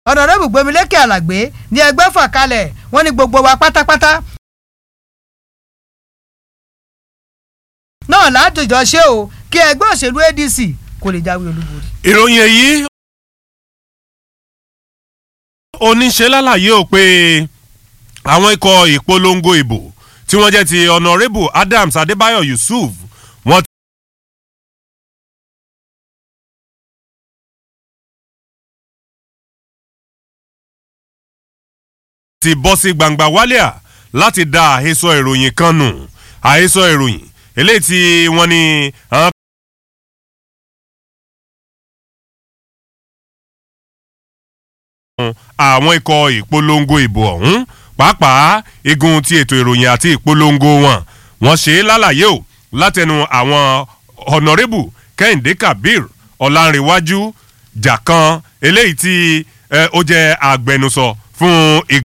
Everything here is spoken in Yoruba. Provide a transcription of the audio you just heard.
ọ̀nàrẹ́bù gbẹmílékè àlàgbé ní ẹgbẹ́ fà kalẹ̀ wọ́n ní gbogbo wa pátápátá náà látòjọ́ ṣé o kí ẹgbẹ́ òṣèlú adc kò lè jáwé olúborí. ìròyìn èyí oníṣe lálàyé ò pé àwọn ikọ̀ ìpolongo ìbò tí wọ́n jẹ́ ti honourable adams adébáyọ̀ yusuf wọ́n ti bọ́ sí gbangba wálíà láti da àhesọ ìròyìn kan nù àhesọ ìròyìn eléyìí tí wọ́n ní àwọn àwọn ikọ̀ ìpolongo ìbò ọ̀hún pàápàá igun ti ètò ìròyìn àti ìpolongo wọn wọ́n ṣe é lálàyé o látẹnu àwọn honourable kẹ́hìndé kabir ọ̀làǹrẹ̀wájú jàkan eléyìí tí ó jẹ́ agbẹnusọ fún